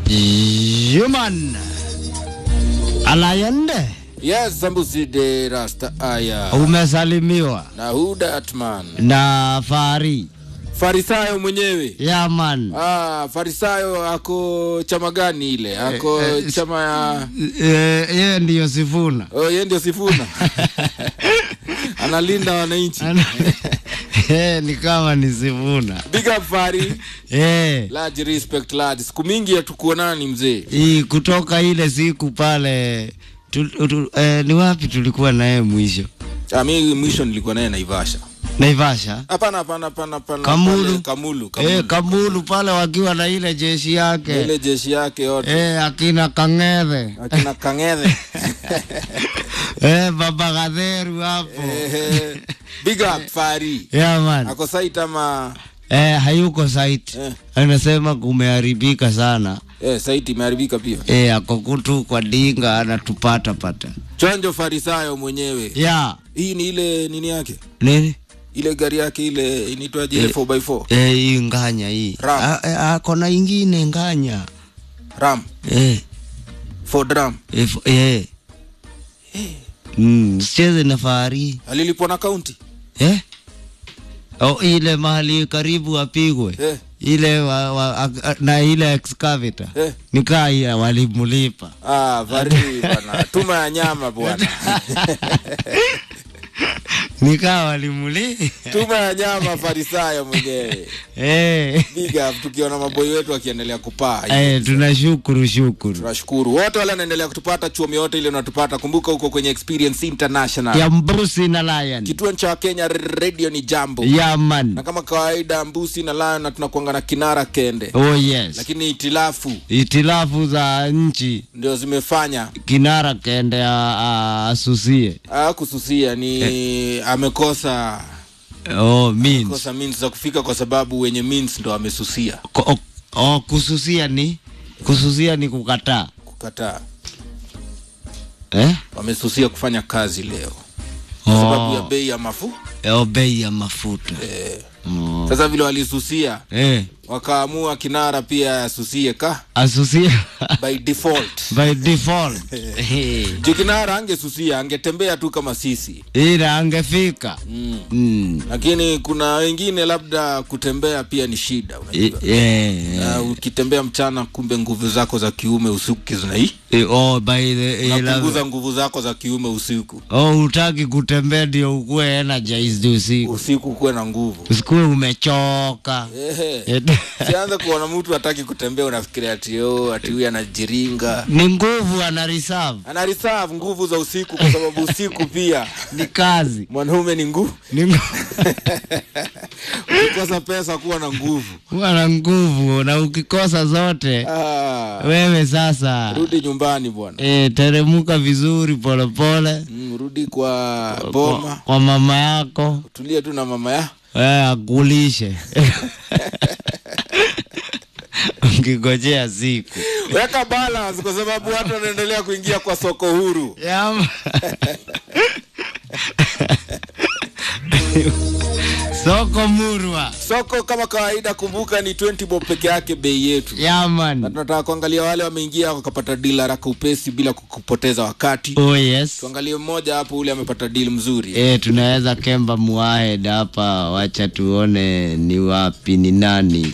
Human Alayende, Yes, Sambusi de Rasta Aya umesalimiwa na Huda Atman na Fari Farisayo mwenyewe. Yaman. Ah, Farisayo ako chama gani ile? Ako Eh, eh, chama ya Eh, Yeye ndiyo Sifuna oh, yeye ndio Sifuna analinda wananchi. Ana- Eh, ni kama ni Sifuna Big up Fari, Eh, large respect lad. Siku mingi hatukuonana ni mzee. hii kutoka ile siku pale tu, tu, eh, ni wapi tulikuwa naye mwisho? Ah, mimi mwisho nilikuwa naye Naivasha. Naivasha Hapana, hapana, hapana, hapana. Kamulu. pale Kamulu, Kamulu. Eh, Kamulu pale wakiwa na ile jeshi yake Ile jeshi yake yote. eh, akina Kang'ethe Akina Kang'ethe. eh, baba Gatheru hapo Eh, Big up Fari. yeah, man. Ako site ama Eh, hayuko site Eh. anasema kumeharibika sana eh, site imeharibika pia. eh, ako kutu kwa dinga anatupata pata Chanjo Farisayo mwenyewe. ya Hii ni ile nini yake? nini Ile gari yake ile inaitwaje ile 4x4? eh, hii nganya hii Ram. Ah, eh, ako na ingine nganya Ram, eh, Ford Ram. if, eh. Mm, sicheze na fahari Alilipwa na kaunti. eh? oh, ile mahali karibu apigwe Eh, ile wa, wa, a, na ile excavator eh. nikaa ya walimulipa Ah, Fari bwana. Tuma ya nyama bwana. nikaa walimuli Tuma ya nyama Farisayo mwenyewe. eh. Big up tukiona maboi wetu wakiendelea kupaa. Eh, tunashukuru shukuru Tunashukuru wote wale wanaendelea kutupata chuomi yote ile unatupata. Kumbuka huko kwenye Experience International. ya Mbusi na Lion Kituo cha Kenya Radio ni Jambo. ya man Na kama kawaida Mbusi na Lion na tunakuanga na Kinara Kende. oh yes Lakini itilafu itilafu za nchi ndio zimefanya kinara kende a- a- asusie ah, kususia ni amekosa oh, means. kosa means za kufika kwa sababu wenye means ndo amesusia Ko, oh, oh, kususia ni kususia ni kukataa kukataa eh? wamesusia kufanya kazi leo kwa sababu ya oh, bei ya mafu oh, bei ya mafuta eh. oh. Sasa vile walisusia eh, wakaamua Kinara pia asusie ka asusia by default by default Eh, juu Kinara angesusia angetembea tu kama sisi ila angefika mm. mm. lakini kuna wengine labda kutembea pia ni shida eh, unajua eh, Na ukitembea mchana kumbe nguvu zako za kiume usiku zinai eh, oh, by the, eh, unapunguza nguvu zako za kiume usiku oh, utaki kutembea ndio ukuwe energized usiku usiku kuwe na nguvu usikuwe umechoka Ehe. Eh, sianza kuona mtu hataki kutembea unafikiria ati oh, ati huyu anajiringa ni nguvu ana reserve ana reserve nguvu za usiku kwa sababu usiku pia ni kazi mwanaume ni nguvu ni nguvu ukikosa pesa kuwa na nguvu kuwa na nguvu na ukikosa zote ah, wewe sasa rudi nyumbani bwana e, teremuka vizuri polepole mm, rudi kwa kwa, boma kwa mama yako tulie tu na mama ya wewe akulishe ukigojea siku weka balance kwa sababu watu wanaendelea kuingia kwa soko huru Yama. soko murwa soko kama kawaida kumbuka ni 20 bob peke yake bei yetu na yaman tunataka kuangalia wale wameingia wakapata deal haraka upesi bila kupoteza wakati oh yes tuangalie mmoja hapo ule amepata deal mzuri e, tunaweza kemba muahed hapa wacha tuone ni wapi ni nani